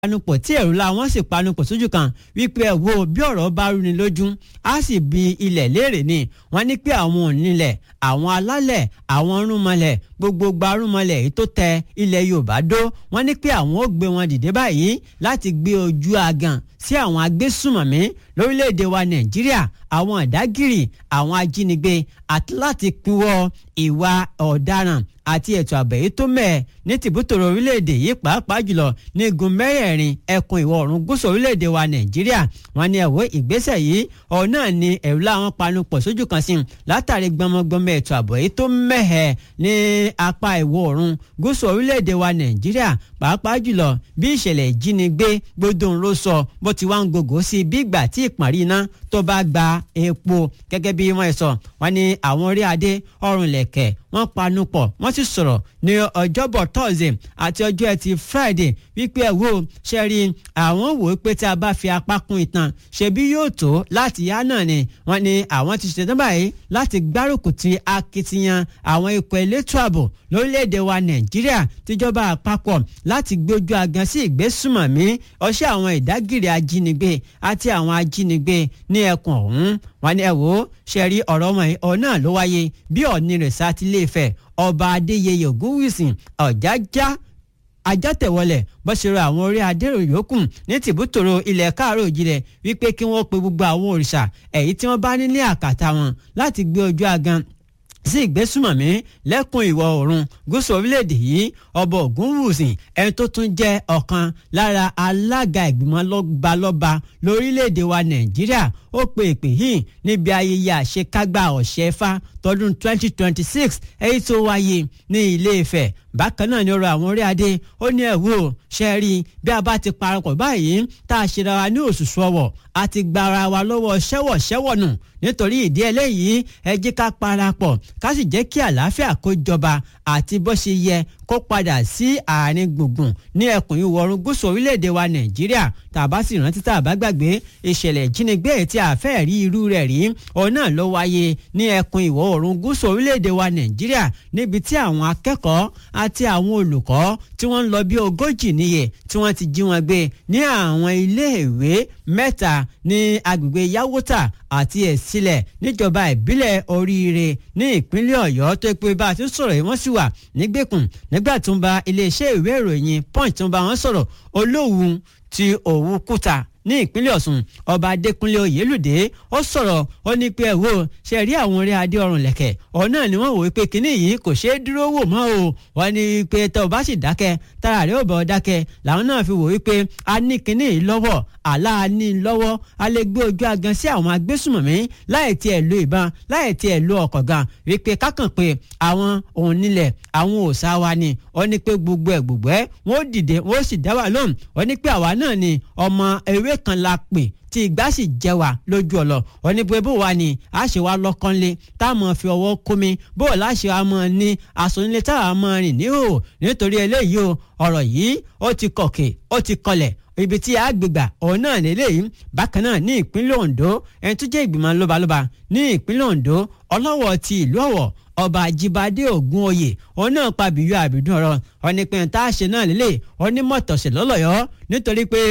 panupọ̀ tí ẹ̀rù la wọ́n sì panupọ̀ sójú kan wípé ẹ wo bí ọ̀rọ̀ bá rúni lójú á sì bi ilẹ̀ léèrè ni wọ́n ní pé àwọn onílẹ̀ àwọn alálẹ̀ àwọn rúnmọlẹ̀ gbogbo gbarúmọlẹ̀ èyí tó tẹ ilẹ̀ Yorùbá dó wọ́n ní pé àwọn ó gbé wọn dìde báyìí láti gbé ojú agan sí àwọn agbésùmọ̀mí lórílẹ̀‐èdè wa Nàìjíríà àwọn ọ̀dágìrì àwọn ajínigbé àti láti pinwọ́ ìwà ọ̀daràn àti ètò ààbò èyí tó mẹ́ẹ̀ ní tìbútòrò orílẹ̀-èdè yìí pàápàá jùlọ ní igun mẹ́rẹ̀ẹ̀rin ẹkùn ìwọ̀ oòrùn gúúsù orílẹ̀-èdè wa nàìjíríà wọn ní ẹ̀wọ́ ìgbésẹ̀ yìí ọ̀hún náà ni ẹ̀rù láwọn panupọ̀ sójú kan sí látàrí gbọmọgbọmọ ètò ààbò èyí tó mẹ́hẹ̀ ní apá ìwọ̀ oòrùn gúúsù orílẹ̀-èdè wa nàìjíríà pàápàá jùlọ bí ìṣẹ̀lẹ̀ ìjínigbé gbódùn ló sọ bó ti wá ń gògó sí bí ìgbà tí ìpàrí iná tó bá gba epo gẹ́gẹ́ bí wọ́n sọ wọ́n ní àwọn orí adé ọrùn lẹ̀kẹ̀ wọ́n panupọ̀ wọ́n sì sọ̀rọ̀ ní ọjọ́bọ̀ thursday àti ọjọ́ ẹtì friday wípé ẹ̀ wò ṣe rí àwọn wò ó pé tí a bá fi apá kún ìtàn ṣebí yóò tó láti yá náà ni wọ́n ní àwọn ti ṣetán báyìí láti gbárùkù ti akitiyan àwọn ikọ̀ elétò ààbò lórílẹ̀‐èdè wa nàìjíríà tíjọba àpapọ̀ láti gbójú agan sí ìgbésùmọ̀mí ọṣẹ́ àwọn ìdágìrì ajínigbé àti àwọn ajínigbé ní ẹkùn ọ̀hún wọ́n ní ẹ wò ó ṣe rí ọ̀rọ̀ ọmọ yìí ọ̀ náà ló wáyé bí ọ̀ní rẹ̀ sá ti lè fẹ̀ ọba adéyẹyẹ ògúnwùsì ọ̀jájá ajátẹ̀wọlẹ̀ bó ṣe rọ àwọn orí adéró yòókù ní tìbútòrò ilẹ̀ káàró òjìlẹ̀ wípé kí wọ́n pe gbogbo àwọn òrìṣà èyí tí wọ́n bá ní ní àkàtà wọn láti gbé ojú agan sí ìgbésùmọ̀mí lẹ́kùn ìwọ̀ oòrùn gúúsù orílẹ̀-èdè yìí ọba ògúnwùsì ẹni tó tún jẹ́ ọ̀kan lára alága ìgbìmọ̀ lọ́balọ́ba lórílẹ̀-èdè wa nàìjíríà ó pe ìpè yìí níbi ayẹyẹ àṣekágbá ọ̀ṣẹ́fà tọdún 2026 èyí tó wáyé ní ilé Ifẹ̀ bákan náà ni ọ̀rọ̀ àwọn orí adé ó ní ẹ̀wò ṣe rí bí a bá ti parapọ̀ báyìí tá a ṣe ra wa ní òṣùṣù ọwọ̀ a ti gba ara wa lọ́wọ́ ṣẹ́wọ̀ ṣẹ́wọ̀ nù nítorí ìdí eléyìí ẹ jẹ́ ká parapọ̀ ká sì jẹ́ kí àlàáfíà kó jọba àti bó ṣe yẹ kó padà sí àárín gbùngbùn ní ẹkùn ìwọ̀ oòrùn gúúsù orílẹ̀-èdè wa Nàìjíríà tàbá sì rántí tá a bá gbàgbé ìṣẹ̀lẹ̀ ìjínigbé tí a fẹ́ rí irú rẹ̀ rí òun náà ló wáyé ní ẹkùn ìwọ̀ oòrùn gúúsù orílẹ̀-èdè wa Nàìjíríà níbi tí àwọn akẹ́kọ̀ọ́ àti àwọn olùkọ́ tí wọ́n ń lọ bí ogójì níye tí wọ́n ti jí wọn gbé ní àwọn iléèwé mẹ́ta ní agbègbè Yawota àti Ẹ̀sílẹ̀ níjọba ìbílẹ̀ Oríire ní ìpínlẹ̀ Ọ̀yọ́ tó pé bá a ti sọ̀rọ̀ yìí wọ́n sì wà nígbèkùn nígbà tó ń ba iléeṣẹ́ ìwé ìròyìn Punch tó ń bá wọn sọ̀rọ̀ Olówu ti Òwu Kúta ní ìpínlẹ̀ Ọ̀ṣun ọba Adékúnlé Oyèlúdé ó sọ̀rọ̀ ó ní pé ẹ wò ṣe rí àwọn orí adé ọrùn lẹ̀kẹ̀ ọ̀ náà ni wọ́n wò pé kínní yìí kò ṣeé dúró wò mọ́ o wọ́n ní pé tọ́ ọ bá sì dákẹ́ tára rẹ̀ ò bọ̀ dákẹ́ làwọn náà fi wò wípé a ní kínní yìí lọ́wọ́ àlá a ní lọ́wọ́ a lè gbé ojú agan sí àwọn agbésùmọ̀mí láì tiẹ̀ lo ìbọn láì tiẹ̀ lo ọkọ̀ gan wípé kákàn pé àwọn òun nílẹ̀ àwọn òòṣà wa ni ó ní pé gbogbo ẹ̀ gbogbo ẹ̀ wọ́n dìde wọ́n sì dá wà lóhùn ó ní pé àwa náà ni ọmọ ewé kan la pè tí ìgbà sì jẹ wá lójú ọlọ oníbo bó wà ní a ṣe wá lọ́kànlé tá a mọ̀ fi ọwọ́ kómi bó o láṣẹ wa mọ̀ ní àsọnílé tá a mọ̀ rìn ní o nítorí eléyìí o ọ̀rọ̀ yìí ó ti kọ̀kẹ́ ó ti kọlẹ̀ ibi tí a gbégbà òun náà lélẹ́yìí bákan náà ní ìpínlẹ̀ Ondo ẹni tó jẹ́ ìgbìmọ̀ lọ́balọ́ba ní ìpínlẹ̀ Ondo ọlọ́wọ̀ ti ìlú Ọ̀wọ̀ ọba Àjíbádé Ògúnoyè òun náà pa bìyú àbídún ọ̀rọ̀ ọ̀nìpẹ̀yìn tá a ṣe náà lélẹ̀ onímọ̀tọ̀ṣẹ̀ lọ́lọ́yọ́ nítorí pé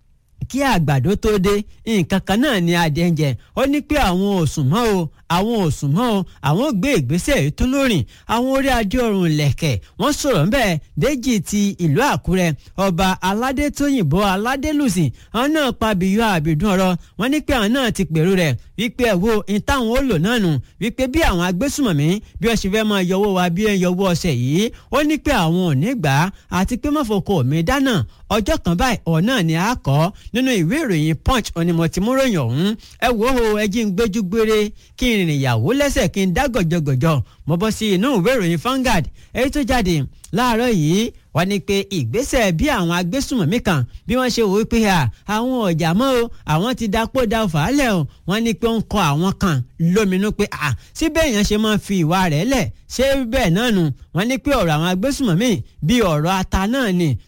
kí àgbàdo tó dé nǹkan kan náà ni adìẹ ń jẹ ó ní pé àwọn ò sùn mọ́ o àwọn ò sùn mọ́ o àwọn gbé ìgbésẹ̀ tó lórin àwọn orí adé ọrùn lẹ̀kẹ̀ wọ́n sọ̀rọ̀ ńbẹ́ Déjì ti ìlú Àkúrẹ́ ọba aládé tóyìnbó aládélùsìn àwọn náà pa bìyọ àbìdún ọ̀rọ̀ wọ́n ní pé àwọn náà ti pèrú rẹ̀ wípé ẹ̀wò ìtàwọn ó lò náà nù wípé bí àwọn agbésùmọ̀mí bí wọ́n ṣe fẹ́ máa yọwọ́ wa bí wọ́n yọwọ́ ọ̀sẹ̀ yìí ó ní pé àwọn ò ní gbà á àti pé mọ́fọ́kọ mi dáná ọjọ́ kan báyìí ọ̀ náà ni a kọ́ nínú ìwé ìròyìn punch onímọ̀tìmúròyìn ọ̀hún ẹ wò ó ẹ jí ń gbójú gbére kí n rìnrìn ìyàwó lẹ́sẹ̀ kí n dá gọ̀jọ̀gọ̀jọ̀ mo bọ́ sí inú ìwé ìròyìn Vanguard èyí tó jáde láàárọ̀ yìí wọ́n ní pé ìgbésẹ̀ bí àwọn agbésùmọ̀mí kan bí wọ́n ṣe wò ó pé àwọn ọ̀jà mọ́ o àwọn ti dapò da fàálẹ̀ o wọ́n ní pé ó ń kọ àwọn kan lóminú pé síbẹ̀ èèyàn ṣe máa fi ìwà rẹ̀ lẹ̀ ṣé bẹ́ẹ̀ náà nù wọ́n ní pé ọ̀rọ̀ àwọn agbésùmọ̀mí bí ọ̀rọ̀ ata náà ni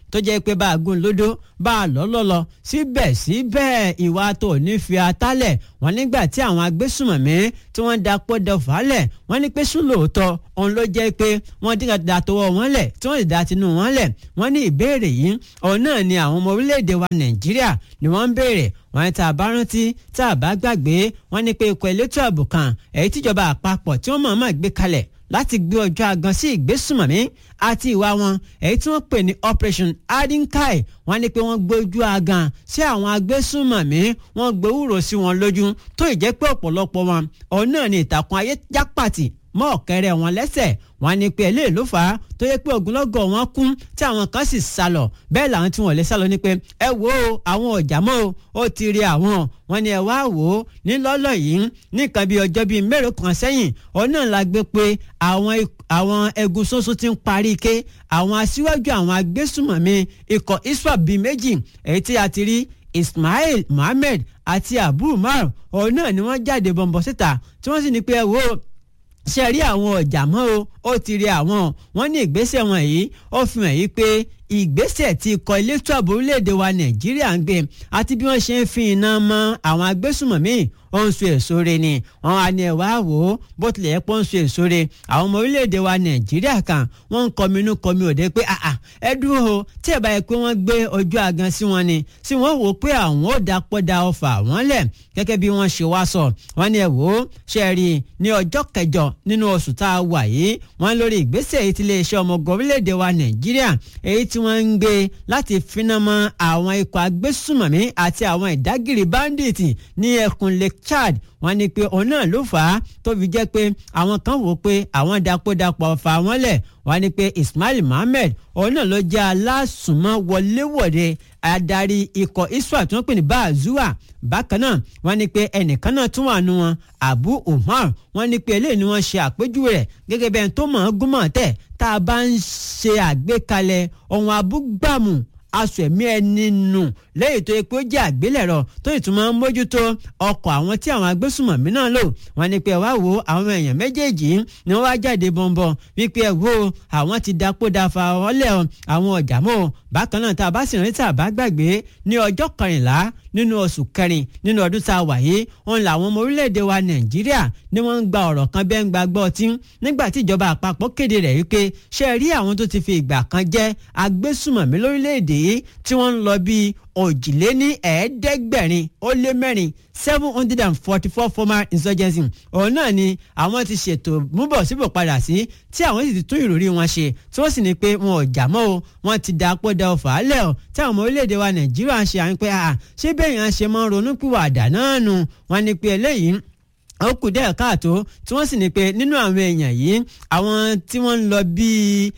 tó jẹ́ pé bá a gún lódó bá a lọ́ lọ́lọ́ síbẹ̀síbẹ̀ ìwà tó ní fi atálẹ̀ wọ́n nígbà tí àwọn agbésùmọ̀mí tí wọ́n da pọ́dọ̀ fàálẹ̀ wọ́n ní pé sùn lóòótọ́ òun ló jẹ́ pé wọ́n dín da tọwọ́ wọn lẹ̀ tí wọ́n sì da tinú wọn lẹ̀ wọ́n ní ìbéèrè yìí òun náà ni àwọn ọmọ orílẹ̀-èdè wa nàìjíríà ni wọ́n ń béèrè wọ́n ní tá a bá rántí tá a bá gbàgbé wọ́n ní pé ikọ̀ elétò ààbò kan èyí tíjọba àpapọ̀ tí wọ́n mọ̀ọ́mọ̀ gbé kalẹ̀ láti gbé ọjọ́ agan sí ìgbésùmọ̀mí àti ìwà wọn èyí tí wọ́n pè ní operation adinkai wọ́n ní pé wọ́n gbójú agan sí àwọn agbésùmọ̀mí wọ́n gbowúrò sí wọn lójú tó ìjẹ́ pé ọ̀pọ̀lọpọ̀ wọn òun náà ni ìtàkùn ayé jápàtì mọ́ ọ̀kẹ́rẹ́ wọn lẹ́sẹ̀ wọ́n ní pé eléyìí ló fà á tó yẹ pé ogunlọ́gọ̀ wọn kún tí àwọn kan sì sá lọ bẹ́ẹ̀ làwọn tí wọ́n lè sá lọ ní pé ẹ wo àwọn ọ̀jà mọ́ o ó ti rí àwọn wọ́n ní ẹ wá wò ó nílọ́lọ́ yìí nìkan bíi ọjọ́ bíi mélòó kan sẹ́yìn òun náà la gbé pé àwọn àwọn ẹ̀gún ṣoṣo ti ń parí ike àwọn aṣíwájú àwọn agbésùmọ̀mí ikọ̀ iswap bíi méjì èyí tí a ti rí Ismail Mohammed àti Abu Umar òun náà ni wọ́n jáde bọ̀m̀bọ̀ síta tí wọ́n sì ní pé ẹ wo ṣe rí àwọn ọjà mọ́ o ó ti rí àwọn wọ́n ní ìgbésẹ̀ wọn yìí ó fi hàn yìí pé ìgbésẹ̀ tí ikọ̀ elétò ààbò orílẹ̀-èdè wa nàìjíríà ń gbé àti bí wọ́n ṣe ń fi iná mọ́ àwọn agbésùmọ̀mí ó ń so èso re ni wọ́n wá ní ẹ̀wá wò ó bó tilẹ̀ yẹ pé ó ń so èso re àwọn ọmọ orílẹ̀-èdè wa nàìjíríà kan wọ́n ń kọmi inú kọmi òde pé àà ẹ dúró o tí ẹ̀ bá yẹ pé wọ́n gbé ojú agan sí wọn ni tí wọ́n wò ó pé àwọn ò dapò da ọfà wọ́n lẹ̀ gẹ́gẹ́ bí wọ́n ṣe wá sọ wọ́n ní ẹ̀ wò ó ṣe rí i ní ọjọ́ kẹjọ nínú oṣù tá a wà yìí wọ́n lórí ìgbésẹ̀ èyí tí iléeṣẹ́ ọmọ ogun orílẹ̀-èdè wa nàìjíríà èyí tí wọ́n ń gbé láti finá mọ́ àwọn ikọ̀ agbésùmọ̀mí àti àwọn ìdágìrì báńdíìtì ní ẹkùn lake chad wọ́n ní pé òun náà ló fà á tó fi jẹ́ pé àwọn kan wò ó pé àwọn dapòdapọ̀ fà wọ́n lẹ̀ wọ́n ní pé ismail mohammed òun náà ló jẹ́ alásùnmọ́ wọléwọ̀de adarí ikọ̀ iswa tí wọ́n pè ní baazua bákan náà wọ́n ní pé ẹnìkan náà tún wà nù wọn abu umar wọ́n ní pé eléyìí ni wọ́n ṣe àpèjúwe rẹ̀ gẹ́gẹ́ bí ẹni tó mọ̀ ọ́n gúnmọ̀ tẹ̀ tá a bá ń ṣe àgbékalẹ̀ ohun abúgbàmù aṣọ ẹ̀mí ẹni nù lẹ́yìn tó yẹ pé ó jẹ́ àgbélẹ̀rọ tó ìtumọ̀ ń mójútó ọkọ̀ àwọn tí àwọn agbésùmọ̀mí náà lò wọ́n ní pé ẹ wá wo àwọn èèyàn méjèèjì ni wọ́n wá jáde bọ̀m̀bọ̀ wípé ẹ wo àwọn ti dapòdàfà ọlẹ́ àwọn ọjà mọ́ bákan náà tá a bá sì rántí àbá gbàgbé ní ọjọ́ kẹrìnlá nínú oṣù kẹrin nínú ọdún tá a wà yìí òun làwọn ọmọ orílẹ̀-èdè wa nàìjíríà ni wọ́n ń gba ọ̀rọ̀ kan bẹ́ẹ̀ ń gba gbọ́ ọtí nígbà tí ìjọba àpapọ̀ kéde rẹ̀ wípé ṣe rí àwọn tó ti fi ìgbà kan jẹ́ agbésùmọ̀mí lórílẹ̀-èdè yìí tí wọ́n ń lọ bíi òjìléní ẹ̀ẹ́dẹ́gbẹ̀rin ó lé mẹ́rin seven hundred and forty four former insurgency òun náà ni àwọn ti ṣètò múbọ̀ síbò padà sí tí àwọn sì ti tún ìròrí wọn ṣe tí wọ́n sì ní pé wọn ò jà mọ́ o wọ́n ti da pọ́dà ọ̀fà álẹ̀ o tí àwọn ọmọ orílẹ̀-èdè wa nàìjíríà ń ṣe à ń pẹ́ à ṣé bẹ́ẹ̀ yẹn ṣe máa ń ronú pìwàdà náà nù wọ́n ní pé eléyìí ó kù díẹ̀ káàtó tí wọ́n sì ní pé nínú àwọn èèyàn yìí àwọn tí wọ́n ń lọ bíi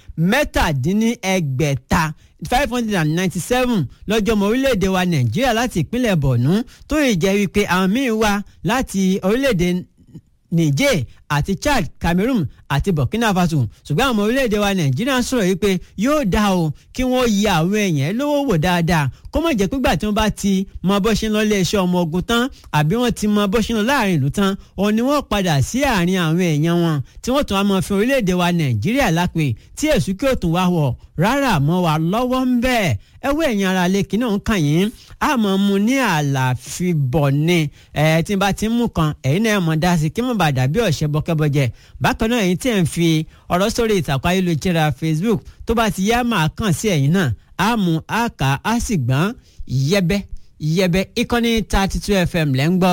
mẹ́tàdínníẹgbẹ̀ta five hundred and ninety seven lọ́jọ́ ọmọ orílẹ̀-èdè wa nàìjíríà láti ìpínlẹ̀ borno tó yìí jẹ́ wípé àwọn míín wá láti orílẹ̀-èdè niger àti chad cameroon àti burkina faso ṣùgbọ́n àwọn ọmọ orílẹ̀-èdè wa nàìjíríà sọ̀rọ̀ yìí pé yóò dá o kí wọ́n yẹ àwọn èèyàn lówó wò dáadáa kó má jẹ́ pé gbà tí wọ́n bá ti mọ bó ṣe ń lọ iléeṣẹ́ ọmọ ogun tán àbí wọ́n ti mọ bó ṣe ń lọ láàrin ìlú tán òun ni wọ́n padà sí àárín àwọn èèyàn wọn tí wọ́n tún wá mọ fi orílẹ̀-èdè wa nàìjíríà lápè tí èṣù kí òtún wá wọ̀ rárá mọ́ wa lọ́wọ́ ń bẹ́ẹ̀ ẹwọ́ ẹ̀yin ara lẹ́kì náà ń kàn yín a mọ̀ mu ní àlàfíbọ̀ ni ẹ̀ tí n bá ti ń mú kan ẹ̀yin náà mọ̀ dá sí kí mọ̀ bá dàbí ọ̀ṣẹ́ bọ́kẹ́bọ́jẹ́ bákan náà ẹ̀yin tí ẹ̀ ń fi ọ̀rọ̀ sórí ìtàkùn ayélujára Facebook tó bá ti yá máa kàn sí ẹ̀yin náà a mú a kà á sì gbọ́n yẹbẹ yẹbẹ ìkànnì thirty two FM lẹ́ ń gbọ́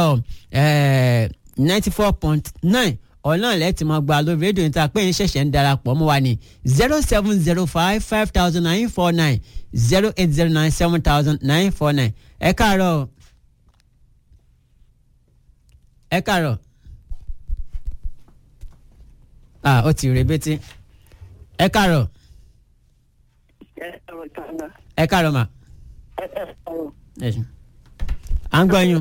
ninety four point nine ọ̀nà lẹ́tì mọ́ gba lórí rédíò níta pé ń ṣẹ̀ṣẹ̀ ń darapọ̀ mọ́ wa ní zero seven zero five five thousand nine four nine zero eight zero nine seven thousand nine four nine ẹ káàárọ̀ ẹ káàárọ̀ ah ó ti rebétí ẹ káàárọ̀ ẹ káàárọ̀ mà ẹ ṣe à ń gbọ́ yín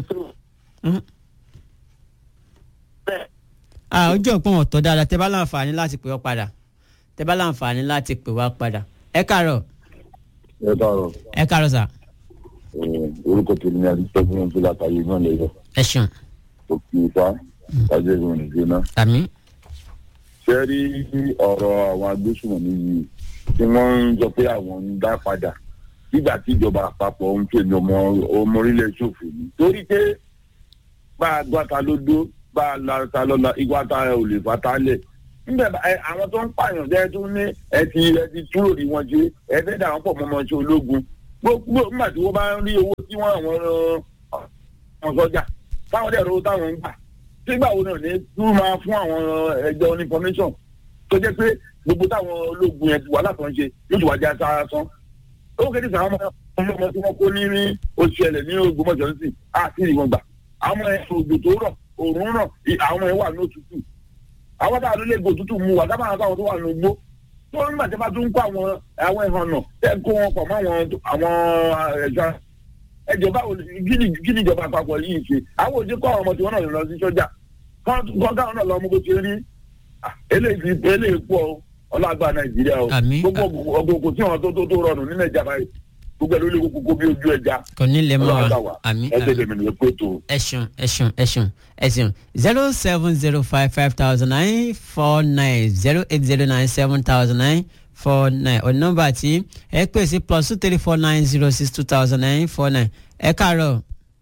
ah ojú òpin ọ̀tọ̀ dáadáa tẹ bá láǹfààní láti pè wá padà tẹ bá láǹfààní láti pè wá padà ẹ káàárọ̀ ẹ káàárọ̀ ẹ káàárọ̀ sà orúkọ tèmi ni adúgbò fún látàyè náà lẹ́yọ ẹ ṣeun òkè ifá ìtajà ìrìn ìgbéná. àmì ṣé rí ọ̀rọ̀ àwọn agbésùnmọ̀mí yìí tí wọ́n ń sọ pé àwọn ń dá padà nígbà tí ìjọba àpapọ̀ ń pè ní ọmọ ọmọ orílẹ̀ ṣòfò ni torí pé bá a gbọ́ ta ló dó bá a la ta lọ́la igba ta ò lè fa ta lẹ̀ níbẹ̀ bá- ẹ, àwọn tó ń pààyàn jẹ́ tó ní ẹ ti ẹ ti túrò ní wọn ṣe ẹ fẹ́ dà wọ́n pọ̀ mọ́ ọmọ ṣe ológun gbogbo nígbà tí wọ́n bá ń rí owó tí wọ́n àwọn ọmọ sọ́jà táwọn dẹ̀ rówó táwọn ń gbà sígbà wo náà ní tún máa fún àwọn ẹgbẹ́ oní information tó jẹ́ pé gbogbo táwọn ológun yẹn ti wà látọ̀ ń ṣe yóò ti wá já sára sán ó kéde sàn àwọn ọmọ ọmọ tí wọ́n kó ní ní oṣù ẹlẹ̀ ní Ògbómọ̀ṣọ́ nísìn àti ìwọ̀n gbà àwọn ẹ̀ òjò tó rọ̀ òórùn rọ̀ ì- àwọn ẹ̀ wà ní òtútù àwọn táwọn ló lè gbò òtútù mu wà dábàá táwọn tó wà ní ogbó tó nígbà tí a bá tún kó àwọn àwọn ẹ̀hàn náà tẹ́ kó wọn pọ̀ mọ́ àwọn àwọn ẹ̀ṣọ́ ẹjọ báwo kí ni kí ni ìjọba àpapọ̀ yìí ṣe àwọn òjò kọ́ àwọn ọmọ tí wọ́n náà lọ sí sọ́jà kọ́ káwọn náà lọ mú bó ṣe rí Ah, eléyìí eléyìí pọ̀ o, ọlọ́gbà nàìjíríà o Àmín. gbogbo ọgbọ̀gbọ̀ tí wọn tó tó tó rọrùn ní nàìjíríà báyìí gbogbo ẹ̀ ló lè kókó bí ojú ẹja kò ní lè mọ ọlọ́gbà wa wa àmì ẹgbẹ́ àmì tèmi nìyẹn pé tó. ẹ ṣeun ẹ ṣeun ẹ ṣeun ẹ ṣeun zero seven zero five five thousand nine four nine zero eight zero nine seven thousand nine four nine ọ̀nà nọ́mbà tí ẹ pè sí plus two three four nine zero six two thousand nine four nine ẹ káàárọ̀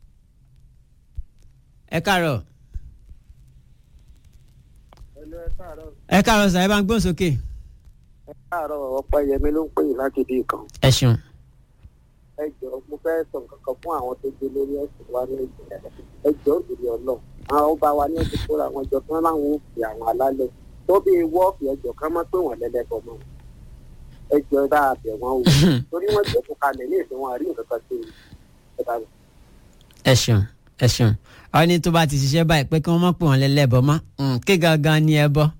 ẹ káàárọ̀ ẹ káàárọ̀ sà ẹ bá ń gbóhùn sókè láàárọ̀ ọ̀pọ̀ yẹmi ló ń pè yín láti bí kan ẹ ṣeun ẹ jọ mo fẹ́ sọ nǹkan kan fún àwọn tó gbé lórí ẹ̀sìn wa ní ìjìnlẹ̀ ẹ jọ òdìrí ọlọ́ àwọn ọba wa ní ẹ̀sìn kóra àwọn ìjọ tán láwọn ò fi àwọn alálẹ̀ tó bí wọ́ọ̀fì ẹjọ́ ká má pè wọ́n lẹ́lẹ́bọ̀ mọ́ ẹ jọ ẹ bá a bẹ̀ wọ́n o torí wọ́n jẹ́ kó kalẹ̀ ní ìsìn wọn àrí nǹkan kan sí i ẹ bá ẹ ṣeun ẹ ṣeun ọ ní tó bá ti ṣiṣẹ́ báyìí pé kí wọ́n má pè wọ́n lẹ́lẹ́bọ̀ mọ́ Mm, kí gangan ni ẹ bọ́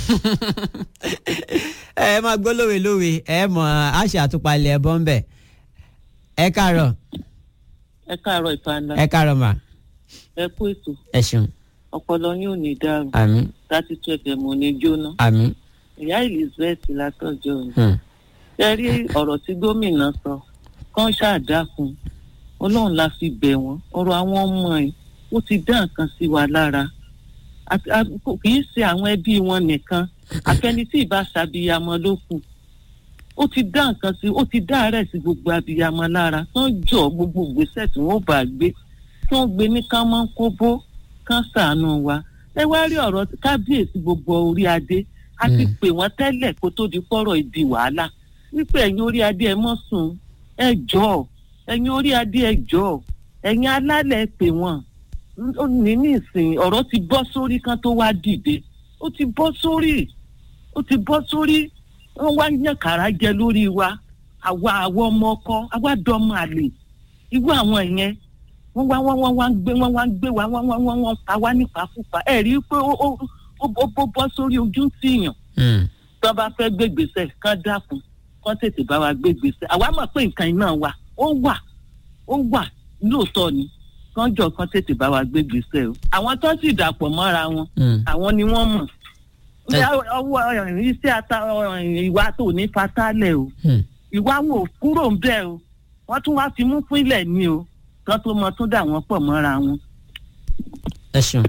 ẹ máa gbọ́ lówe lówe ẹ mọ̀ àṣà àtúpalẹ̀ ẹ bọ́ ń bẹ̀ ẹ káàárọ̀ ẹ káàárọ̀ ìfànà ẹ káàárọ̀ mà ẹ kú ètò ẹ ṣeun ọpọlọ yín ò ní dàrú àmín láti tún ẹfẹ mọ ní jóná àmín ìyá elizabeth látọjọ ni hmm, ẹ rí ọ̀rọ̀ tí gómìnà sọ kán ṣàdákun Ọlọ́run la fi bẹ̀ wọ́n ọ̀rọ̀ àwọn ọmọ ẹ̀ ó ti dá nǹkan sí wa lára Àti- a- kò- kì í ṣe àwọn ẹbí wọn nìkan àfẹni tí ìbá ṣàbíyamọ ló kù ó ti dá nǹkan sí ó ti dá àárẹ̀ sí gbogbo abiyamọ lára tán jọ gbogbo ìgbésẹ̀ tí wọ́n bá gbé tí wọ́n gbé ní ká máa ń kóbó kán ṣàánú wa ẹ wá rí ọ̀rọ̀ kábíyèsí gbogbo orí adé a ti Mm. pè wọ́n tẹ́lẹ̀ kó tó di pọ́rọ̀ ìdí wàhálà wípé ẹ̀yin orí adé ẹ mọ́ sùn ẹ jọ̀ọ́ ẹ̀yin orí adé ẹ jọ̀ọ́ ẹ̀yin alálẹ̀ ẹ pè wọ́n ó ní nísìnyí ọ̀rọ̀ ti bọ́ sórí kan tó wá dìde ó ti bọ́ sórí ó ti bọ́ sórí wọ́n wá yàn kàrá jẹ lórí wa àwa àwọn ọmọ ọkọ àwa dọ́mọ àlè irú àwọn yẹn wọ́n wá wọ́n wọ́n wá ń gbé wọ́n wá ń gbé wa wọ́n wọ́n wọ́n wọ́n pa wá nípakúpa ẹ̀ rí i pé ó ó ó ó ó bọ́ sórí ojú tìyàn hmm, tó bá fẹ́ gbégbèsè kán dákun kán tètè bá wa gbégbèsè àwa mọ̀ pé nǹkan iná wa ó wà ó wà lóòótọ́ ni kán jọ kán tètè bá wa gbégbèsè o àwọn tó sì dàpọ̀ mọ́ra wọn hmm. àwọn ni wọ́n mọ̀ Ẹ- Ní ọwọ́ ẹ̀, iṣẹ́ ata ẹ̀, ìwà tó ní fatálẹ̀ o Hmm. ìwà wọn ò kúrò ń bẹ́ẹ̀ o wọ́n tún wá fi mú fún ilẹ̀ ni o kán tó mọ tún dà wọ́n pọ̀ mọ́ra wọn. ẹ ṣeun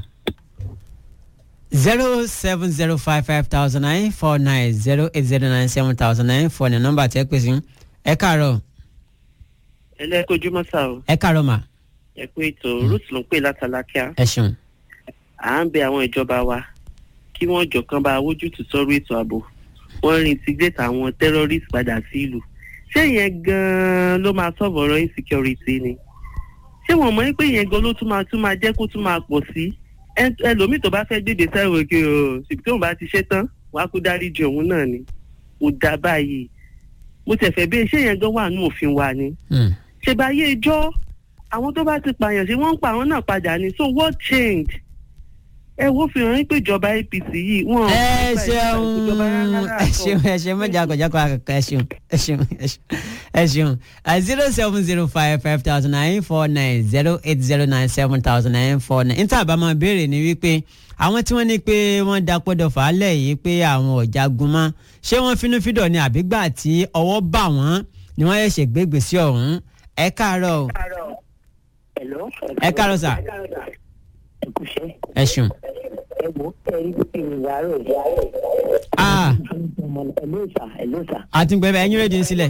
zero seven zero five five thousand nine four nine zero eight zero nine seven thousand nine four nine nọ́mbà tí ẹ pè sí ẹ káàárọ̀ ẹlẹ́kojúmọ́ sá o ẹ káàárọ̀ mà ẹ pé ètò ruth ló ń pè látàlákíá ẹ ṣeun à ń bẹ àwọn ìjọba wa kí wọ́n jọ kan bá wójútùú sọ́rọ̀ ètò ààbò wọ́n reintegrate àwọn terrorist padà sí ìlú ṣé ìyẹn gan-an ló máa solve ọ̀rọ̀ insecurity ni ṣé wọ́n mọ̀ pé ìyẹn gan ló tún máa tún máa jẹ́ kó tún máa pọ̀ sí Ẹ- ẹlòmíì tó bá fẹ́ gbèdè sẹ́wọ̀n òkè o ṣùgbọ́n tóun bá ti ṣe tán wàá kú dáríjì òun náà ni kò dá báyìí mo tẹ̀fẹ̀ bí ṣé ìyẹn gan wà ní òfin wa ni Hmm, ṣèbáyé ijọ́ àwọn tó bá ti pààyàn sí wọ́n ń pa àwọn náà padà ní so what change ẹ wo fi hàn pé ìjọba apc yìí wọn. ẹ ṣeun ẹ ṣeun ẹ ṣeun mẹjọ akọjọkọ akọkọ ẹ ṣeun ẹ ṣeun ẹ ṣeun ẹ ṣeun zero seven zero five five thousand nine four nine zero eight zero nine seven thousand nine four nine níta àbá máa béèrè ni wípé àwọn tí wọ́n ní pé wọ́n dapòdò fàálẹ̀ yìí pé àwọn ọ̀jagun mọ́ ṣé wọ́n finúfídọ̀ ni àbígbà tí ọwọ́ bà wọ́n ni wọ́n ṣẹ̀ṣẹ̀ gbégbé sí ọ̀hún ẹ káàárọ̀ o Hello. ẹ káàárọ̀ sà ẹ kú iṣẹ́. ẹ ṣeun. ẹ wo ẹ rí bí kìnìún yàrá rẹ̀. Ah. ẹ̀ló sà ẹ̀ló sà. àtúngbẹ̀bẹ̀ ẹ̀yìn rédíò sílẹ̀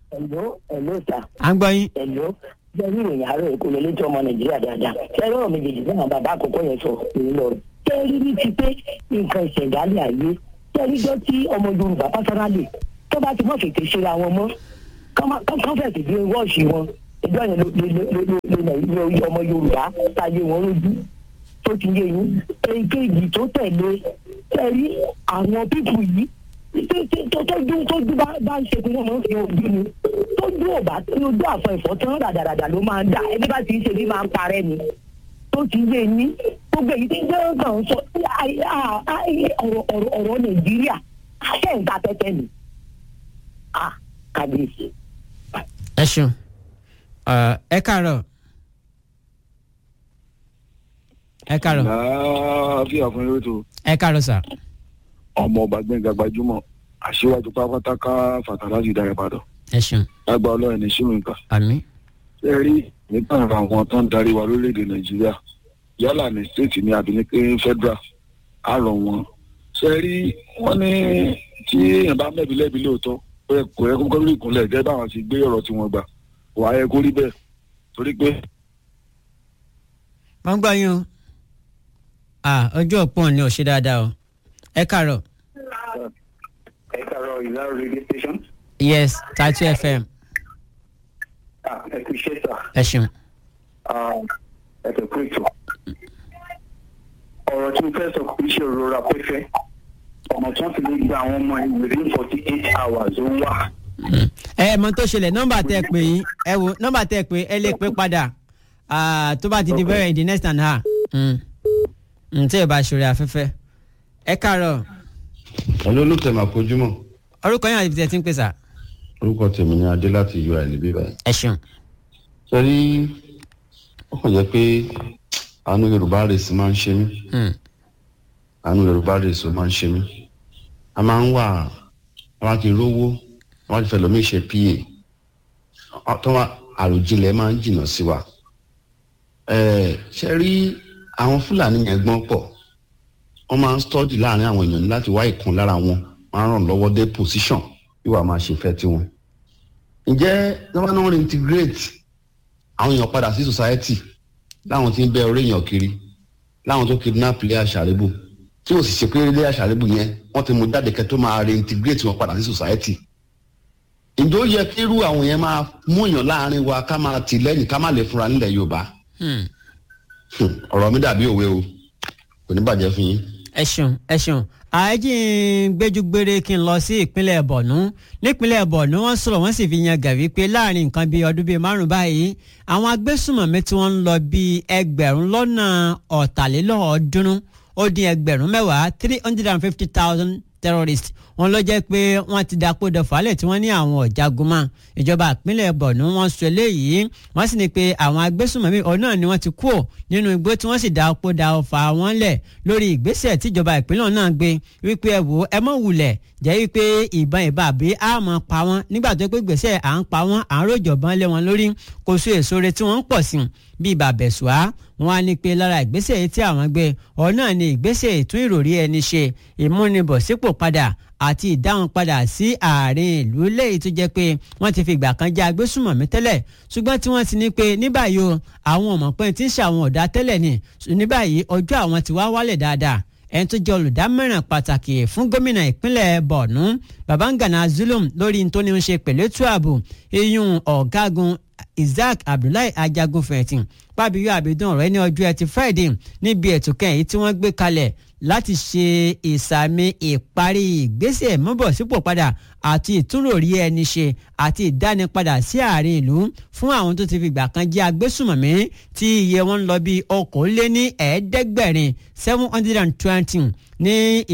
ẹ̀ló ẹ̀ló sà à ń gbọ́ yín. ẹ̀ló jẹ́ ní ìròyìn àárọ̀ èkó lè létí ọmọ nàìjíríà dáadáa ṣẹ́rọ̀ méjèèjì fún àwọn bàbá àkọ́kọ́ yẹn sọ èyí lọ tẹ́rí ní ti pé nǹkan ìṣẹ̀dálẹ̀ ayé tẹ́rí jọ tí ọmọ yorùbá pásánálì tó bá ti mọ̀ fètè ṣera wọn mọ́ kán fẹ̀sì bí wọ́ọ̀ṣì wọn ìjọ yẹn ló lè ọmọ yorùbá táyé wọn lójú tó ti yé yín èkejì tó tẹ̀lé tẹ́rí àwọn pípù yìí tó tójú tójú bá ń ṣe pé wọ́n máa ń fi ojú ni tójú ò bá tí ojú àfọ ẹ̀fọ́ tán ràdàràdà ló máa ń dà ẹbí bá ti ń ṣe bí máa ń parẹ́ ni tó ti yé yín gbogbo èyí tí ń jẹ́ ọ̀gá ń sọ ọ̀rọ̀ ọ̀rọ̀ nàìjíríà ṣé ń ta tẹ́tẹ́ ni kábíyèsí. ẹ ṣeun ẹ káàárọ̀ ẹ káàárọ̀ láàfíà fún yóò tó ẹ káàárọ̀ sà. ọmọ ọba gbẹ̀ngà gbajúmọ̀ aṣíwájú pátákáká fàtàlájì dára padà ẹ ṣeun lágbà ọlọ́run ní ṣíwìnkà àmín. ṣe rí nípa àwọn tó ń darí wa lórílẹ̀‐èdè nàìjíríà yálà ní stéètì ní àbí ní pé federal á rọ̀ wọ́n ṣe rí wọ́n ní tí èèyàn bá mẹ́bi lẹ́bi lóòótọ́ kò yẹ kó kọ́ lórí ìkúnlẹ̀ gẹ́gẹ́ báwọn ti gbé ọ̀rọ̀ tí wọ́n gbà wàá yẹ kó rí bẹ́ẹ̀ torí pé wọ́n gbọ́ yín o ah ọjọ́ òpó ni ò ṣe dáadáa o ẹ káàárọ̀ ẹ káàárọ̀ ìlàrọ̀ radio station. yes tatu fm Ah, ẹ kú iṣẹ́ sà ẹ ṣeun. Ah, ẹ kẹ́ kú ètò. ọ̀rọ̀ tí mo fẹ́ sọ kò ṣe òrora pẹ́fẹ́ ọ̀nà tí wọ́n ti lè gba àwọn ọmọ ẹ̀ within forty eight hours ó wà. ẹ ẹ mọ tó ṣẹlẹ̀ nọ́mbà tẹ́ ẹ pè yín ẹ wo nọ́mbà tẹ́ ẹ pè ẹ lè pè padà ah, tó bá ti di bẹ́rẹ̀ in the next and half tí ẹ bá ṣòro afẹ́fẹ́ ẹ káàárọ̀ Hello olùtẹ̀ máa kojúmọ̀ orúkọ yín àti ibi tí ẹ ti ń pè sà orúkọ tèmi ni adé láti ui níbí báyìí. ẹ ṣeun. sẹ́rí ó kàn jẹ́ pé àánú yorùbá rèsì máa ń ṣe mí Hmm. àánú yorùbá rèsì ó máa ń ṣe mí a máa ń wà àwọn kì í rówó àwọn ti fẹ́ lómi ṣe pa tó wà àròjinlẹ̀ máa ń jìnnà sí wa. Ẹ̀, ṣe rí àwọn fúlàní yẹn gbọ́n pọ̀ wọ́n máa ń stọ́dì láàrin àwọn èèyàn ní láti wá ìkan lára wọn máa ń ràn lọ́wọ́ dé position bí wàá máa ṣe fẹ́ tiwọn. ǹjẹ́ lọ́wọ́ náà reintegrate àwọn èèyàn padà sí society láwọn tí ń bẹ orí èèyàn kiri láwọn tó kidnap ilé àṣàrébù tí ò sì ṣe pé ilé àṣàrébù yẹn wọ́n ti mú jáde kẹ́ tó máa reintegrate wọn padà sí society. ǹjẹ́ ó yẹ kí irú àwọn yẹn máa mú èèyàn láàrin wa ká máa tì lẹ́yìn ká má lè fúnra nílẹ̀ yorùbá Hmm. Hmm, ọ̀rọ̀ mi dàbí òwe o kò ní bàjẹ́ fún yín. ẹ ṣeun ẹ ṣeun àájì ń gbẹjúgbére kí n lọ sí ìpínlẹ̀ bọ̀nú nípínlẹ̀ bọ̀nú wọ́n sọ̀rọ̀ wọ́n sì fi yan gàrí pé láàrin nǹkan bíi ọdún bíi márùn báyìí àwọn agbésùmọ̀mí tí wọ́n ń lọ bíi ẹgbẹ̀rún lọ́nà ọ̀tàlélọ́ọ̀ọ́dúnrún ó dín ẹgbẹ̀rún mẹ́wàá three hundred and fifty thousand terrorists wọ́n ló jẹ́ pé wọ́n ti dapò dọ̀fálẹ̀ tí wọ́n ní àwọn ọ̀jagun mọ́ ìjọba ìpínlẹ̀ bọ̀nú wọ́n sọ eléyìí wọ́n sì ní pé àwọn agbésùnmọ̀mí ọ̀hún náà ni wọ́n ti kú nínú igbó tí wọ́n sì dapò da ọfà wọn lẹ̀ lórí ìgbésẹ̀ tíjọba ìpínlẹ̀ náà gbé wípé ẹ wò ó ẹ mọ̀ wulẹ̀ jẹ́ wípé ìbọn ìbá àbí a mọ̀ pa wọ́n nígbà tó pé gbèsè à ń pa wọ́n à ń ròjọ̀bọ́n lé wọn lórí kò sí èso re tí wọ́n ń pọ̀ sí bíi bàbẹ̀sùá wọn á ní pé lára ìgbésẹ̀ yìí tí àwọn gbé ọ̀hún náà ni ìgbésẹ̀ ìtún ìròrí ẹni ṣe ìmúnibọ̀sípò padà àti ìdáhùn padà sí àárín ìlú lẹ́yìn tó jẹ́ pé wọ́n ti fi ìgbà kan jẹ́ agbésùmọ̀mí tẹ́lẹ̀ ṣùgbọ́n tí wọ́n ti ní pé ní báyìí o àwọn ọmọ pé tí ń ṣe àwọn ọ̀dà tẹ́lẹ̀ ni ní báyìí ọjọ́ àwọn ti wá wálẹ̀ dáadáa ẹni tó jẹ́ olùdámọ̀ràn pàtàkì fún gómìnà ìpínlẹ̀ Borno Babangana Zulum lórí tó ní í ṣe pẹ̀lú ètò ààbò iyún ọ̀gágun Isaac Abdullahi Ajagun fẹ̀yìntì pàbíyọ àbídùn ọ̀rọ̀ ní ọjọ́ ẹtì Friday níbi ètò kẹ́yìn tí wọ́n gbé kalẹ̀ láti ṣe ìsàmì ìparí ìgbésẹ̀ mọ́bọ̀sípò padà àti ìtúnròrí ẹni ṣe àti ìdánipadà sí àárín ìlú fún àwọn tó ti fi ìgbà kan jẹ́ agbésùmọ̀mí tí iye wọn ń lọ bí okòóléní ẹ̀ẹ́dẹ́gbẹ̀rin seven hundred and twenty ní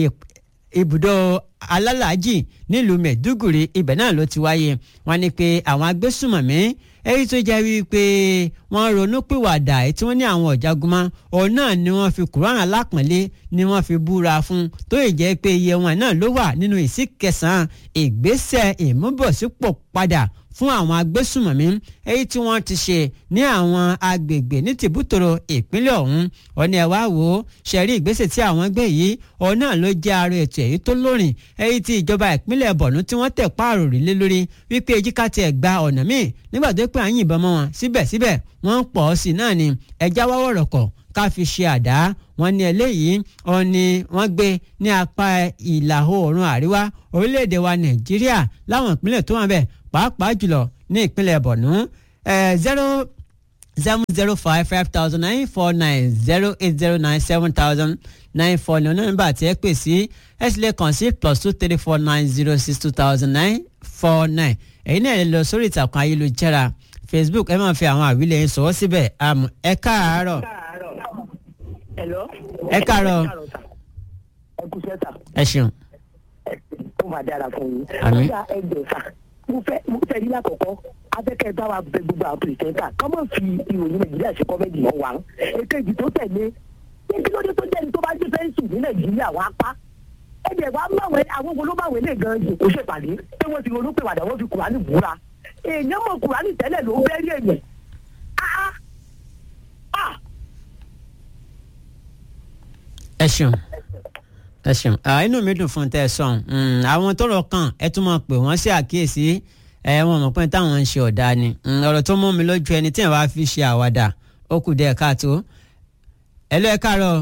ibùdó alálàájì nílùú mẹ̀dúgùrì ibẹ̀ náà ló ti wáyé wọ́n ní pé àwọn agbésùmọ̀mí èyí tó jẹ́ wípé wọ́n ronú pìwàdà tí wọ́n ní àwọn ọ̀jágunmọ́ òun náà ni wọ́n fi kùránà alápọ̀nlé ni wọ́n fi búra fún tó yẹ jẹ́ pé iye wọn náà ló wà nínú ìsí kẹsàn-án ìgbésẹ̀ ìmúbọ̀sípò padà fún àwọn agbésùmọ̀mí èyí tí wọ́n ti ṣe ní àwọn agbègbè ní tìbútòrò ìpínlẹ̀ ọ̀hún ọ̀ní ẹ̀ wá wò ó ṣẹ̀rí ìgbésẹ̀ tí àwọn gbé yìí òun náà ló jẹ́ ara ètò èyí tó lórin èyí tí ìjọba ìpínlẹ̀ bọ̀nú tí wọ́n tẹ̀ páàrò rí lé lórí wípé ejíká tiẹ̀ gba ọ̀nà míì nígbà tó pé à ń yìnbọn mọ́ wọn síbẹ̀síbẹ̀ wọ́n ń pọ̀ sí náà ni ẹja wáwọ̀ rọ̀kọ̀ ká fi ṣe àdá wọn ní eléyìí wọn ni wọ́n gbé ní apá ìlà oòrùn àríwá orílẹ̀-èdè wa nàìjíríà láwọn ìpínlẹ̀ tó wà bẹ́ẹ̀ pàápàá jùlọ ní ìpínlẹ̀ bọ̀nú zero seven zero five five thousand nine four nine zero eight zero nine seven thousand nine four ní nọ́mbà tí ẹ pè sí ẹ sì lè kàn sí plus two three four nine zero six two thousand nine four nine ẹ̀yin náà lè lọ sórí ìtàkùn ayélujára facebook ẹ máa fi àwọn àwílẹ̀ yẹn sọ̀wọ́ síbẹ̀ àmọ́ ẹ káàárọ̀ Hello. ẹ káàárọ̀ ẹ kú sẹ́ta ẹ ṣeun ó máa dára fún yín. Àmín. Ó dá ẹgbẹ́ sà mo fẹ́ mo fẹ́ rí lákọ̀ọ́kọ́ afẹ́kẹ́ bá wa bẹ gbogbo àwọn pìrìsẹ́ńtà kọ́ mọ̀ fi ìròyìn nàìjíríà ṣe kọ́mẹ́dì mọ́ wa. èkejì tó tẹ̀lé ní kí ló dé tó jẹ́ni tó bá gbé fẹ́ǹsì ní nàìjíríà wá pa. ẹ̀jẹ̀ wa máwẹ̀ àwọn wo ló máwẹ̀ lè gan jòkó ṣèpàdé pé wọ́n ti ronú pé wàdà wọ́n fi kùránì búra. èèyàn mọ̀ kùránì tẹ́lẹ̀ ló bẹ́rí èèyàn. Ah! Ah! ẹ ṣeun ẹ ṣeun Ah, inú mi dùn fún tẹ ẹ sọ̀n àwọn tọ́rọ̀ kàn ẹ tún máa pè wọ́n sí àkíyèsí ẹ wọn mọ̀ pé táwọn ń ṣe ọ̀dà ni Mm, ọ̀rọ̀ tó mú mi lójú ẹni tí ẹ̀ wá fi ṣe àwàdà ó kù díẹ̀ káàtó ẹ lọ ẹ káàárọ̀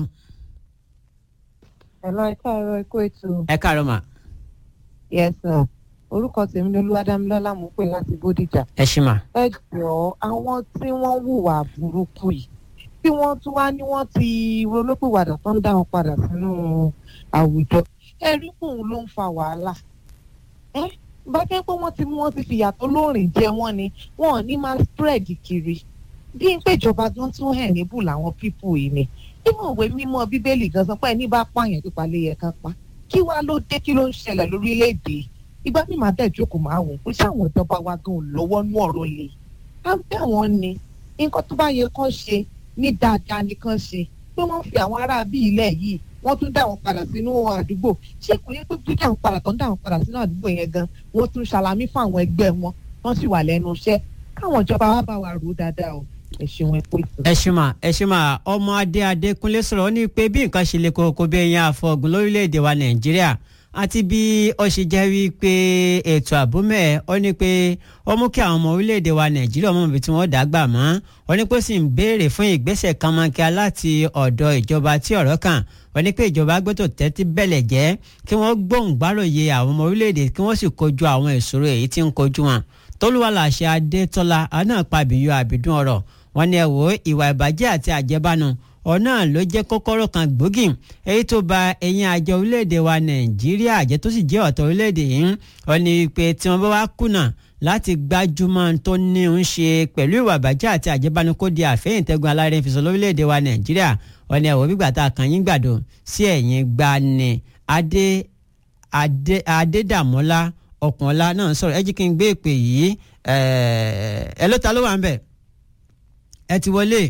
Hello, ẹ káàárọ̀ ẹ kú ètò. ẹ káàárọ̀ mà Yes sir. Orúkọ tèmi ni Olúwadámilọ́lá mò ń pè láti Bódìjà. ẹ ṣì mà Ẹ jọ̀ọ́ àwọn tí wọ́n hùwà burúkú yìí tí wọ́n tún wá ní wọ́n ti ronúpìwàdà tó ń dá wọn padà sínú àwùjọ. Ẹ rí kùn ló ń fa wàhálà. Ẹ bá jẹ́ pé wọ́n ti mú wọn ti fìyà tó lóòrìn jẹ wọ́n ni wọn ò ní máa spread kiri. Bí n pé ìjọba gan tún hẹ̀ níbù làwọn pípù yìí ni. Nínú ìwé mímọ́ Bíbélì gan sọ pé ẹni bá pààyàn pípa lé yẹ kán pa kí wàá ló dé kí ló ń ṣẹlẹ̀ lórílẹ̀‐èdè ìgbà tí màá dẹ̀ jókòó máa wò pé sáwọn ìjọba wa gan ò lọ́wọ́ nú ọ̀rọ̀ lè á bẹ́ àwọn ni nǹkan tó bá yẹ kán ṣe ní dáadáa ni kán ṣe pé wọ́n fi àwọn ará bí ilẹ̀ yìí wọ́n tún dá wọn padà sínú àdúgbò ṣé kò yẹ pé dídá wọn padà tó ń dá wọn padà sínú àdúgbò yẹn gan wọ́n tún ṣàlàmì fún àwọn ẹgbẹ́ wọn wọ́n sì wà lẹ́nu iṣẹ́ káwọn ìjọba wa bá wa rò ó dáadáa o ẹ ṣeun ẹ pé ìtàn. ẹ ṣì mà ẹ ṣì mà ọmọ adé adékúnlé sọ̀rọ̀ ó ní pé bí nǹkan ṣe lè kókó bí ẹyin àfọ̀gùn lórílẹ̀‐èdè wa nàìjíríà àti bí ó ṣe jẹ́ wípé ètò àbúmẹ̀ ó ní pé ó mú kí àwọn ọmọ orílẹ̀‐èdè wa nàìjíríà ọmọ ibi tí wọ́n dàgbà mọ́ ó ní pé ó sì ń béèrè fún ìgbésẹ̀ kánmọ́nkíá láti ọ̀dọ̀ ìjọba tí ọ̀rọ̀ kàn ó ní pé ìjọba gbọ́dọ̀ tẹ́tí bẹ̀lẹ̀ jẹ́ kí wọ́n gbóhùngbáròyè àwọn ọmọ orílẹ̀‐èdè kí wọ́n sì kojú àwọn ìṣòro èyí tí ń kojú wọn tólúwàlàṣẹ adétọ́lá àná pàbíyọ àbídún ọ̀rọ̀ wọ́n ní ẹ wò ó ìwà ìbàjẹ́ àti àjẹbánu ọ̀nà ló jẹ́ kọ́kọ́rọ́ kan gbòógì èyí tó ba ẹ̀yìn àjọ orílẹ̀-èdè wa nàìjíríà àjẹ́ tó sì jẹ́ ọ̀tọ̀ orílẹ̀-èdè yìí wọ́n ní pé tí wọ́n bá wá kùnà láti gbájúmọ́ tó ní ń ṣe pẹ̀lú ìwà ìbàjẹ́ àti àjẹbánu kó di àfẹ́yìntẹ́gun alárinà ìfisọ̀ lórílẹ̀-èdè wa nàìjíríà wọ́n ní ẹ wò gbígbà tá a kàn yín gbàdo sí ẹ̀yìn gbani adé adé adédàmọ́lá ọkùnọ́lá náà sọ̀rọ̀ ẹ jí kí n gbé ìpè yìí ẹ ló ta ló wà ń bẹ̀ ẹ ti wọlé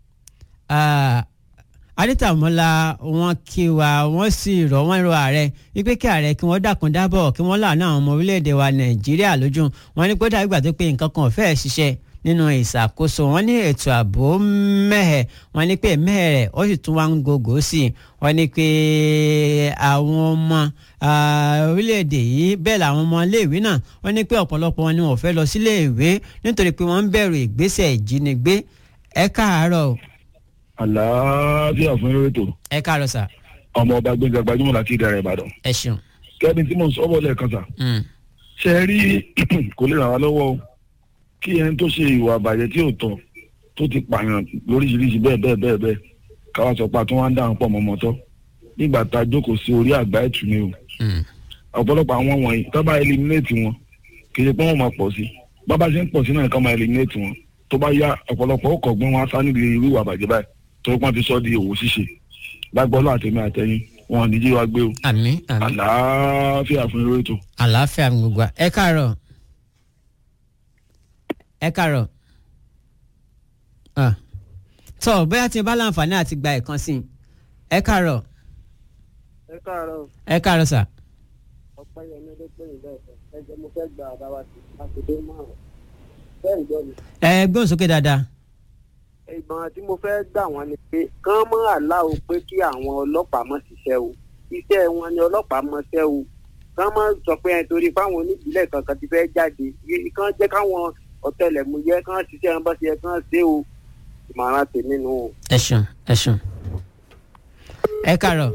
adétàmọ́lá wọn kí wa wọ́n sì rọ̀ wọ́n rọ̀ ààrẹ wípé kí ààrẹ kí wọ́n dákun dábọ̀ kí wọ́n láàánú àwọn ọmọ orílẹ̀-èdè wa nàìjíríà lójú wọn ní kódà ìgbà tó pé nǹkan kan ò fẹ́ẹ̀ ṣiṣẹ́ nínú ìṣàkóso wọn ní ètò ààbò mẹ́hẹ̀ wọn ní pé mẹ́hẹ̀ rẹ̀ ó sì tún wá ń gògó sí i wọn ní pé àwọn ọmọ orílẹ̀-èdè yìí bẹ́ẹ̀ làwọn ọmọ iléèwé náà wọn ní pé ọ̀pọ̀lọpọ̀ wọn ni wọn ò fẹ́ lọ síléèwé nítorí pé wọ́n ń bẹ̀rù ìgbésẹ̀ ìjínigbé ẹ káàárọ̀ o. àlàáfíà fún eré ètò ẹ káàárọ̀ sà. ọmọ ọba gbẹngà gbajúmọ̀ láti ìdàrẹ̀ ìbàdàn. ẹ ṣeun. kẹ́ni tí mo sọ bọ́ lẹ́ẹ̀kan sà. ṣe é rí kò lè ràn wá lọ́wọ́ o kí ẹni tó ṣe ìwà àbàjẹ́ tí ò tọ́ tó ti pààyàn lóríṣiríṣi bẹ́ẹ̀ bẹ́ẹ̀ bẹ́ẹ̀ bẹ́ẹ̀ káwá sọ pé àtúnwá ń dáhùn pọ̀ mọ́mọ́ tọ́ nígbà tá a jókòó sí orí àgbá ẹ̀tù ni o ọ̀pọ̀lọpọ̀ àwọn wọ̀nyí tó bá eliminate wọn kì í ṣe pé wọ́n máa pọ̀ sí bábá ṣe ń pọ̀ sí náà ká máa eliminate wọn tó bá yá ọ̀pọ̀lọpọ̀ ó kọ̀gbọ́n wọn á sá níbi irú ìwà àbàjẹ́ báyìí tó pọ́n ti sọ di òwò ṣíṣe lágbọ́lọ́ àtẹ̀mí àtẹ̀yìn wọn ò ní jí wa gbé o àmín àmín àlàáfíà fún irú ètò. àlàáfíà mi gbogbo ẹ káàárọ̀ ẹ káàárọ̀ ah tọ́ bóyá tí n bá láǹfààní àti gba ẹ̀kan sí i ẹ káàárọ̀ ẹ káàárọ̀ ẹ káàárọ̀ sà ọpẹ́ yẹn ló pè ní bẹ́ẹ̀ ẹ jẹ́ mo fẹ́ gba àbá wa sí àtúndé márùn bẹ́ẹ̀ ń gbọ́ mi. ẹ gbóhùn sókè dáadáa. ìgbọ̀n tí mo fẹ́ gbà wọ́n ni pé kán mọ́ àláò pé kí àwọn ọlọ́pàá mọ̀ ṣiṣẹ́ o iṣẹ́ wọn ni ọlọ́pàá mọ̀ ṣẹ́ o kán mọ́ sọ pé ẹni torí fáwọn oníbílẹ̀ kankan ti fẹ́ jáde kán jẹ́ káwọn ọ̀tẹlẹ̀múyẹ́ kán ṣiṣẹ́ wọn bá ṣe yẹ kán ṣe o ìmọ̀ràn tèmi nù o. ẹ ṣeun ẹ ṣeun ẹ kàárọ̀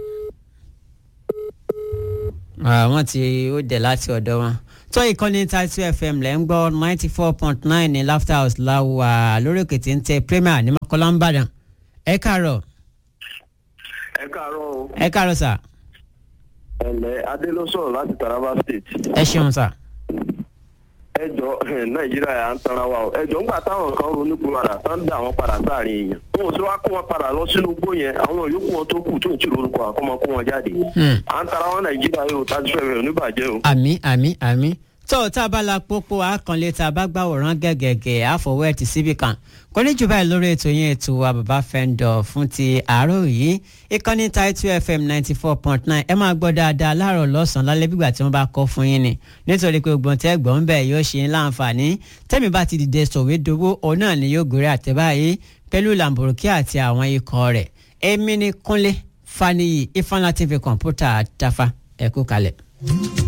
àwọn tí ó dẹ̀ láti ọ̀dọ̀ wọn tó ìkànnì Title FM lẹ́ ń gbọ́ ninety four point nine ní Laughter House láwà lórí òkè tí ń tẹ Premier ní Mọ́kọ́lá ń bàdàn ẹ kàárọ̀ ẹ káàárọ̀ o ẹ kàárọ̀ sà ẹ̀lẹ́ adé ló sọ̀rọ̀ láti Taraba State ẹ ṣeun sà ẹ jọ nàìjíríà à ń tanra wa o ẹ jọ ńgbà táwọn kan ronú kú padà tán dá àwọn padà sáàrin èèyàn wọn ò sí wá kó wọn padà lọ sínú igbó yẹn àwọn yòókù wọn tó kù tó ń tì lórúkọ àkọmọ kó wọn jáde à ń tara wọn nàìjíríà yóò tájú fẹ́ rẹ̀ oníbàjẹ́ o. àmì àmì àmì tó tá a bá la pópó àkànlé tá a bá gbàwòrán gẹ́gẹ́gẹ́ àfọwọ́ ẹ̀ tì síbì kan kò ní jù báyìí lórí ètò yẹn ètò wa bàbá fẹ́ńdọ̀ fún ti àárọ̀ yìí ìkànnì Title FM ninety four point nine ẹ máa gbọ́ dáadáa láàárọ̀ lọ́sàn-án lálẹ́ bígbà tí wọ́n bá kọ́ fún yín ni nítorí pé gbọ̀n tẹ́ gbọ̀n bẹ́ẹ̀ yóò ṣe ń láǹfààní tẹ́mi bá ti dìde sọ̀wédowó òun náà ni yóò gòrè àtẹ̀báyé pẹ̀lú làǹbùrùkí àti àwọn ikọ̀ rẹ̀ èmi ni Kúnlé Faniyi Ifeanyi TV kọ̀ǹpútà Tafa ẹ kú kalẹ̀.